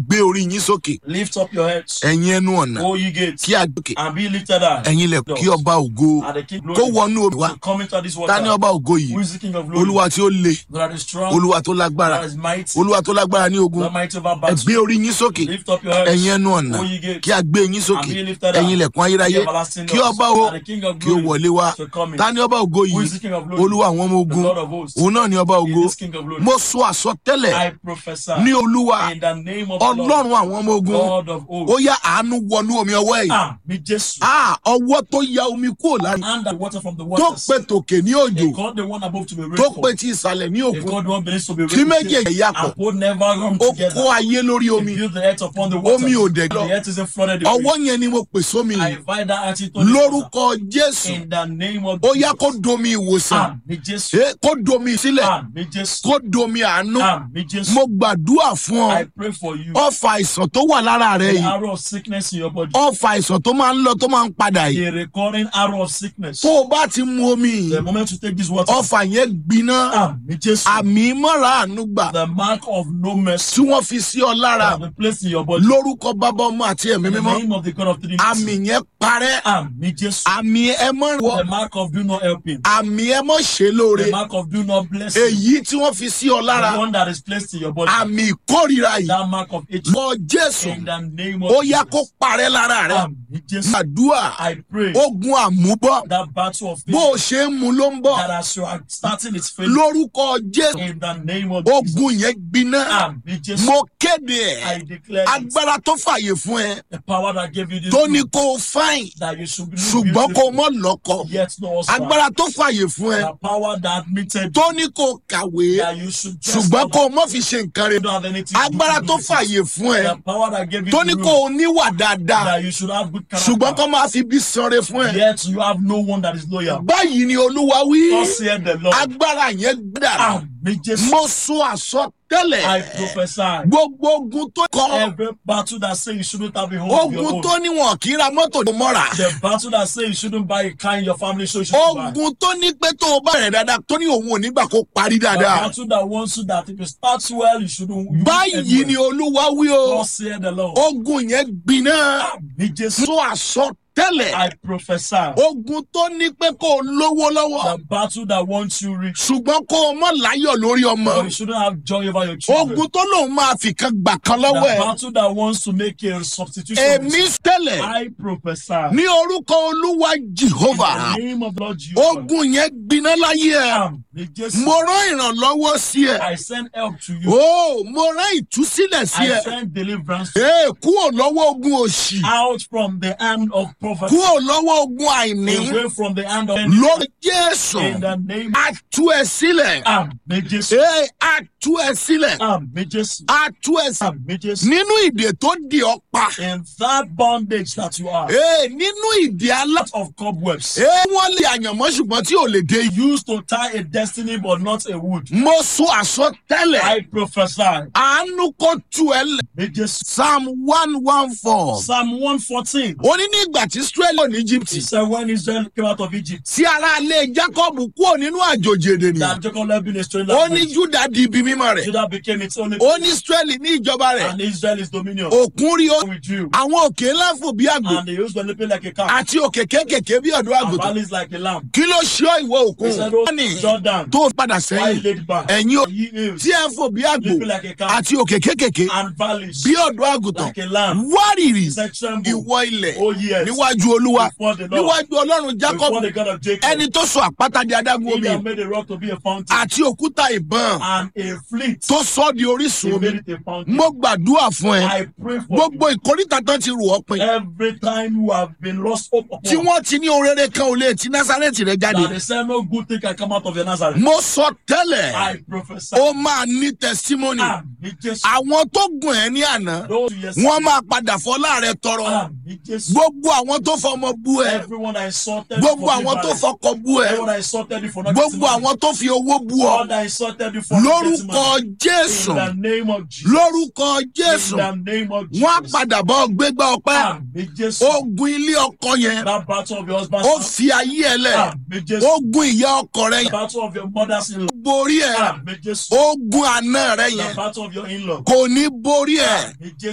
gbé orí yín sókè Lift up your heads, ẹ̀yin ẹnu ọ̀nà O ye gates, kí a gòkè and be lifted high. ẹ̀yin lẹ̀ kí ọba ògo And the King kó glory wọnú omi wá to come into this ta ni water. ọba ògo yìí Who is the King of glory? olúwa tí ó le That is strong, olúwa tó lágbára that is mighty, olúwa tó lágbára ní ogun that mighty over ẹ battle. gbé orí yín sókè Lift up your heads, ẹ̀yin ẹnu ọ̀nà O ye gates, kí a gbé yín sókè and be lifted ẹ̀yin high. lẹ̀kùn ayérayé The everlasting kí doors, ọba o and the King of kí ó glory wọlé wá to come in. ta ni ọba ògo Who yìí is the King of glory? olúwa àwọn ọmọ The ogun Lord of hosts. òun náà ni ọba ògo He is King of glory. mo sọ àsọtẹ́lẹ̀ I prophesy ní olúwa in the name of the Lord, ọlọ́run àwọn ọmọ ogun God of ó hosts. yá àánú wọnú omi ọwọ́ yìí Ah, me Jesus. Ah, ọwọ́ tó ya omi kúrò lára And the water from the tó waters. pe tòkè ní They òjò called the one above to be tó pe rainfall. ti ìsàlẹ̀ ní They òkun called the one beneath to be tí méjèèjì rainfall. yàpọ̀ And both never run ó kó together. ayé lórí They omi build the earth upon the waters. Omi ò And dẹ̀ the lọ. earth isn't flooded away. ọwọ́ yẹn ni mo pè sómi I yìí invite that attitude to this water. lórúkọ jésù In the name of ó yá kó Jesus. domi ìwòsàn Ah, me Jesus. Eh, kó domi sílẹ̀ Ah, me Jesus. kó domi àánú Ah, me Jesus. mo gbàdúrà fún I ọ pray for you. ọfà àìsàn tó wà lára rẹ The yìí arrow of sickness in your body. ọfà àìsàn tó máa ń lọ tó máa ń padà yìí The recurring arrow of sickness. tó o bá ti mu omi yìí The moment you take this water. ọfà yẹn gbiná Ah, me Jesus. àmì mọ́ra àánú gbà The mark of no mercy. tí wọ́n fi sí ọ lára Have been placed in your body. lórúkọ bàbá ọmọ àti ẹ̀mí In the mímọ́ name of the God of Trinity. àmì yẹn parẹ́ Ah, me Jesus. àmì ẹ mọ́ wọ The mark of do not help him. àmì ẹ mọ́ ṣe lóore The mark of do not bless him. èyí tí wọ́n fi sí ọ lára The one that is placed in your body. àmì ìkórìíra yìí That mark of hatred. lọ jésù In the name of ó yá kó Jesus. parẹ́ lára rẹ Ah, me Jesus. àdúrà I pray ogun àmúbọ́ that battle of bó o faith ṣe ń mu ló ń bọ̀ that as you are starting its faith lórúkọ jésù in the name of Jesus. ogun yẹn gbiná Ah, me Jesus. mo kéde I ẹ declare it. agbára tó fàyè fún ẹ the power that gave you this tó ní gift, kó o fáìn that you should be ṣùgbọ́n kó o mọ̀ lọ́kọ yet no husband. agbára tó fàyè fún ẹ the power that admitted tó ní kó o kàwé that you should just ṣùgbọ́n not- kó o mọ̀ fi ṣe nǹkan rẹ you don't have anything to do agbára with tó it. fàyè fún ẹ the power that gave you tó the ní room, kó o níwà dáadáa that you should have good character ṣùgbọ́n kó máa fi bí sanre fún ẹ yet you have no one that is loyal báyìí ni olúwa wí thus said the Lord agbára yẹn gbàdá ah me Jesus mo sọ àsọtẹ́lẹ̀ I prophesy gbogbo ogun tó kọ every battle that say you shouldn't have a home of your ogun own tó níwọ̀n kí ra mọ́tò tó mọ́ra the battle that say you shouldn't buy a car in your family so you shouldn't buy ogun tó ní pé tó o bá rẹ̀ dáadáa tó ní òun ò nígbà kó parí the dáadáa battle that wants you that if you start well you shouldn't you won't end báyìí well. ni olúwa wí o thus said the Lord ogun yẹn gbiná me Jesus sọ àsọtẹ́lẹ̀ I prophesy ogun tó ní pé kó o lówó lọ́wọ́ the battle that wants you rich ṣùgbọ́n kó o mọ̀ láyọ̀ lórí ọmọ but you shouldn't have joy over your children ogun tó lòun máa fi kan gbà kan lọ́wọ́ the ẹ̀ battle that wants to make a substitution èmi tẹ́lẹ̀ I prophesy ní orúkọ olúwa jehova in the name of the Lord Jesus ogun yẹn gbiná láyé ẹ Am, me Jesus mo rán ìrànlọ́wọ́ sí ẹ I send help to you o mo rán ìtúsílẹ̀ sí I ẹ send deliverance to ee kúrò lọ́wọ́ ogun òṣì you out from the hand of poverty kúrò lọ́wọ́ ogun àìní away from the hand of lórí jésù in the name a tú ẹ sílẹ̀ Am, me Jesus ee a tú ẹ sílẹ̀ Am, me Jesus a tú ẹ sílẹ̀ Am, me Jesus nínú ìdè tó di ọ pa in that bondage that you are ee nínú ìdè alá out of cobwebs ee wọ́n lè àyànmọ́ ṣùgbọ́n tí ò lè dé yìí used to tie a destiny but not a wood mo sọ àsọtẹ́lẹ̀ I prophesy àánú kó tú ẹ lẹ̀ me Jesus psalm one one four Psalm 114 ó ní nígbà tí israẹli wà ní egypt he said when Israel came out of Egypt tí ara ilé jacob kúrò nínú àjòjì èdè nìyẹn that Jacob left being a stranger ó ní juda di ibi mímọ́ rẹ̀ Judah became its only ó ní israẹli ní ìjọba rẹ̀ and Israel is dominion òkun rí ó with you àwọn òkè ńlá fò bí àgbò and they used to leaping like a calf àti òkè kéékèèké bí ọ̀dọ́ and àgùntàn valleys like a lamb kí ló ṣe ọ́ ìwọ òkun he said oh ní Jordan tó padà why sẹ́yìn laid back ẹ̀yin ò- ye hills tí ẹ ń fò bí àgbò leaping like a calf àti òkè kéékèèké and valleys bí ọ̀dọ́ àgùntàn like a lamb wárìrì he said tremble ìwọ ilẹ̀ oh yes níwájú olúwa before the Lord níwájú ọlọ́run jacob before the God of Jacob ẹni tó sọ àpáta di adágún he omi that made a rock to be a fountain àti òkúta ìbọn and a fleet tó sọ di orísun he omi made it a fountain mo gbàdúrà fún ẹ I pray for gbogbo ìkórìtà tán ti rò ọ́ pin you every time you have been lost hope tí upon wọ́n ti ní ohun rere kan ò lè ti násàrẹ́tì rẹ jáde that they say no good thing can come out of your Nazareth mo sọ tẹ́lẹ̀ I prophesy ó máa ní testimony àmì Jésù àwọn tó gùn ẹ́ ní àná those who yes wọ́n máa padà fọlá rẹ tọrọ àmì Jésù gbogbo àwọn tó fọmọ bú ẹ everyone I insulted gbogbo for àwọn tó being fọkọ bú ẹ everyone I insulted you for not gbogbo getting money àwọn tó fi owó bú ọ all that I insulted you for not getting lórúkọ money jésù in the name of Jesus lórúkọ in jésù the name of wọ́n á Jesus padà bọ́ gbégbá ọpẹ́ àmì Jésù ogun ilé ọkọ yẹn that battle of your husband's ó house fi ayé ẹ lẹ àmì Jésù ogun ìyá ọkọ rẹ the yẹn battle of your mother's in-law borí ẹ àmì Jésù ogun àná rẹ the yẹn battle of your in-law kò ní borí ẹ àmì Jésù